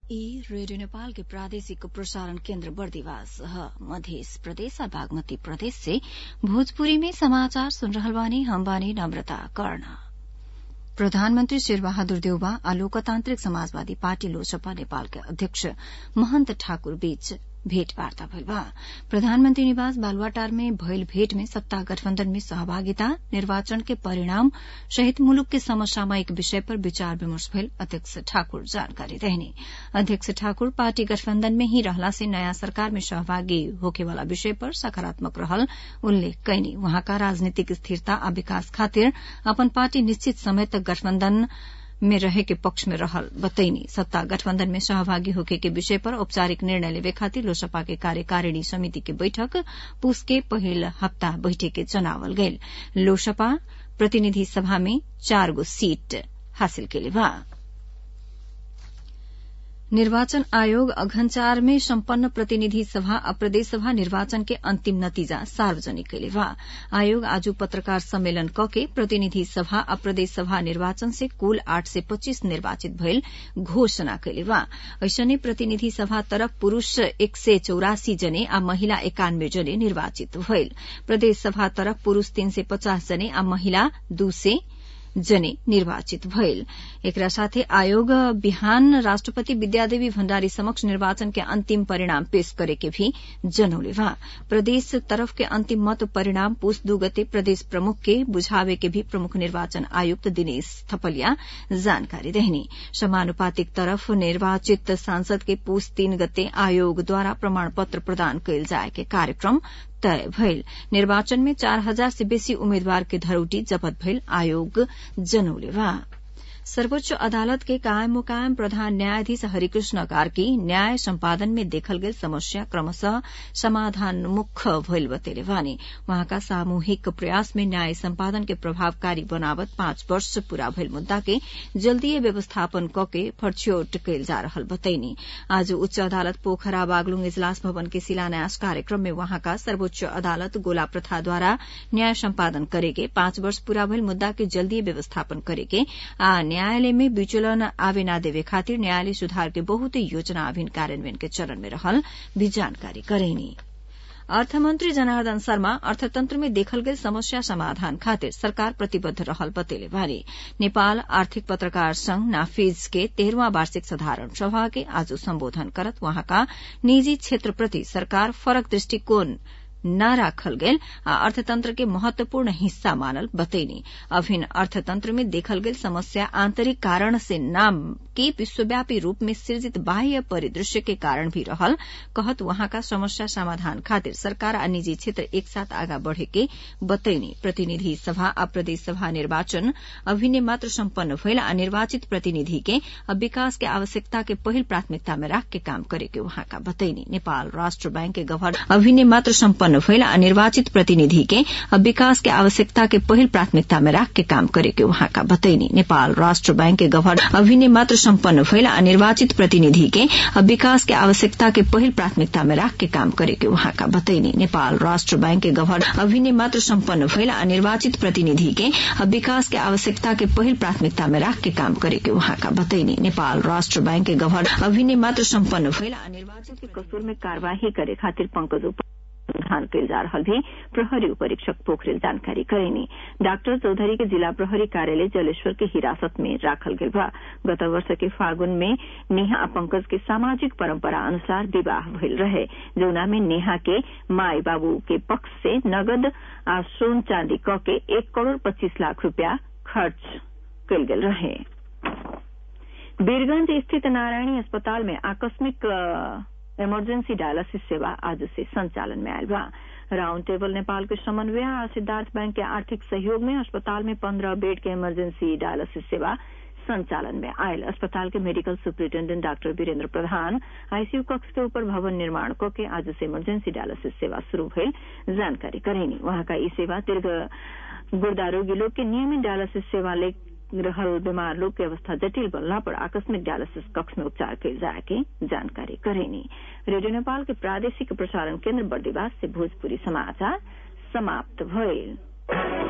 ई रेडियो नेपाल के प्रादेशिक प्रसारण केन्द्र बर्दिवास ह मध्य प्रदेश आ बागमती प्रदेश से भोजपुरी में समाचार सुन रहल बानी हम बानी नम्रता कर्ण प्रधानमन्त्री शेरबहादुर देउबा आ लोकतान्त्रिक समाजवादी पार्टी लोजपा नेपालका अध्यक्ष महन्त ठाकुर बीच भेटवार्ता भइल बा प्रधानमन्त्री निवास बालुवाटार में भइल भेट में सत्ता गठबन्धन में सहभागिता निर्वाचन के परिणाम सहित मुलुक के समसामयिक विषय पर विचार विमर्श भइल अध्यक्ष ठाकुर जानकारी देहनी अध्यक्ष ठाकुर पार्टी गठबन्धन में ही रहला से नयाँ सरकार में सहभागी होखेवाला विषय पर सकारात्मक रहल उल्लेख कैनी वहाँका राजनीतिक स्थिरता आ विकास खातिर अपन पार्टी निश्चित समय तक गठबन्धन में रहे के पक्ष में रहल बतैनी सत्ता गठबन्धन में सहभागी होके के विषय पर औपचारिक निर्णय लेवे खातिर लोसपा के कार्यकारिणी समिति के बैठक पूस के पहिल हप्ता बैठे के जनावल गयल लोसपा प्रतिनिधि सभा में चार गो सीट हासिल केले बा निर्वाचन आयोग अघनचार में सम्पन्न प्रतिनिधि सभा आ प्रदेश सभा निर्वाचन के अंतिम नतीजा सार्वजनिक कैले बा आयोग आज पत्रकार सम्मेलन कके प्रतिनिधि सभा आ प्रदेश सभा निर्वाचन से कुल आठ सय पच्चीस निर्वाचित भइल घोषणा कैले बा ऐसने प्रतिनिधि सभा तरफ पुरूष एक सय चौरासी जने आ महिला एकानब्बे जने निर्वाचित भइल प्रदेश सभा तरफ पुरूष तीन सय पचास जने आ महिला दू सय जने निर्वाचित भइल एकरा साथे आयोग बिहान राष्ट्रपति विद्यादेवी भण्डारी समक्ष निर्वाचन के अंतिम परिणाम पेश करे के भी जनौले बा प्रदेश तरफ के अंतिम मत परिणाम पूस दू गते प्रदेश प्रमुख के बुझावे के भी प्रमुख निर्वाचन आयुक्त दिनेश थपलिया जानकारी देहनी समानुपातिक तरफ निर्वाचित सांसद के पूस तीन गते आयोग द्वारा प्रमाण पत्र प्रदान कयल जाय के कार्यक्रम तय भइल निर्वाचन में चार हजार से बेसी उम्मेद्वार के धरौटी जपत भइल आयोग जनौले बा सर्वोच्च अदालत के कायम मुकायम प्रधान न्यायाधीश हरिकृष्ण कार्की न्याय सम्पादन में देखल गेल समस्या क्रमशः समाधानमुख भइल बतेले वानी वहाँका सामूहिक प्रयास में न्याय सम्पादन के प्रभावकारी बनावत पाँच वर्ष पूरा भइल मुद्दा के जल्दीय व्यवस्थापन कके फरछ्योट कयल जा रहल बतैनी आज उच्च अदालत पोखरा बागलुङ इजलास भवन के शिलान्यास कार्यक्रम में वहाँका सर्वोच्च अदालत गोला प्रथाद्वारा न्याय सम्पादन करेके पाँच वर्ष पूरा भइल मुद्दा के जल्दीय व्यवस्थापन करेके आ न्यायालय में विचलन आवे न देवे खातिर न्यायालय सुधार के बहुत योजना अभिन कार्यान्वयन के चरण में रहल भी जानकारी करेनी अर्थमन्त्री जनार्दन शर्मा अर्थतन्त्र में देखल गेल समस्या समाधान खातिर सरकार प्रतिबद्ध रहल बतेले बारे नेपाल आर्थिक पत्रकार संघ नाफिज के तेह्रवां वार्षिक साधारण सभा के आज सम्बोधन करत वहाँका निजी क्षेत्रप्रति सरकार फरक दृष्टिकोण न राखल गेल आ अर्थतंत्र के महत्वपूर्ण हिस्सा मानल बतैनी अभिन्न अर्थतंत्र में देखल गेल समस्या आंतरिक कारण से न के विश्वव्यापी रूप में सृजित बाह्य परिदृश्य के कारण भी रहल कहत वहाँका समस्या समाधान खातिर सरकार आ निजी क्षेत्र एक साथ आगा बढ़े के बतैनी प्रतिनिधि सभा आ प्रदेश सभा निर्वाचन अभिन्न मात्र सम्पन्न भइल आ निर्वाचित प्रतिनिधि के अब विकास के आवश्यकता के पहिल प्राथमिकता में राख के काम करे के वहाँका बतैनी नेपाल राष्ट्र बैंक के गवर्नर अभिन्न मात्र सम्पन्न उत्पन्न भइल आ निर्वाचित प्रतिनिधि के अब विकास के आवश्यकता के पहिल प्राथमिकता में राख के काम करे के वहाँका बतैनी नेपाल राष्ट्र बैंक के गवर्नर अभिन्न मात्र सम्पन्न भइल आ निर्वाचित प्रतिनिधि के अब विकास के आवश्यकता के पहिल प्राथमिकता में राख के काम करे के वहाँका बतैनी नेपाल राष्ट्र बैंक के गवर्नर अभिन्न मात्र सम्पन्न भइल आ निर्वाचित प्रतिनिधि के अब विकास के आवश्यकता के पहिल प्राथमिकता में राख के काम करे के वहाँका बतैनी नेपाल राष्ट्र बैंक के गवर्नर अभिन्न मात्र सम्पन्न भइल आ निर्वाचित के कसूर में कार्यवाही करे खातिर पंकज अनुसंधान कयल जा रहल भी प्रहरी उपरीक्षक पोखरेल जानकारी करेनी डॉक्टर चौधरी के जिला प्रहरी कार्यालय जलेश्वर के हिरासत में राखल गेल बा गत वर्ष के फागुन में नेहा आ पंकज के सामाजिक परंपरा अनुसार विवाह भइल रहे जौना में नेहा के माई बाबू के पक्ष से नगद आ सोन चांदी क के एक करोड़ पच्चीस लाख रूपया खर्च कयल गेल रहे वीरगंज स्थित नारायणी अस्पताल में आकस्मिक इमरजेंसी डायलिसिस सेवा आज से संचालन में आयल बा राउंड टेबल नेपाल के समन्वय और सिद्धार्थ बैंक के आर्थिक सहयोग में अस्पताल में पंद्रह बेड के इमरजेंसी डायलिसिस सेवा संचालन में आयल अस्पताल के मेडिकल सुपरिटेंडेंट डॉक्टर वीरेंद्र प्रधान आईसीयू कक्ष के ऊपर भवन निर्माण क के आज से इमरजेंसी डायलिसिस सेवा शुरू भइल जानकारी करेनी वहां का ई सेवा दीर्घ गुर्दा रोगी लोग के नियमित डायलिसिस सेवा ले रहल बीमार लोग के अवस्था जटिल बनला पर आकस्मिक डायलिसिस कक्ष में उपचार कयल जाए के जानकारी करेनी रेडियो नेपाल के प्रादेशिक प्रसारण केन्द्र बर्दिवास से भोजपुरी समाचार समाप्त भइल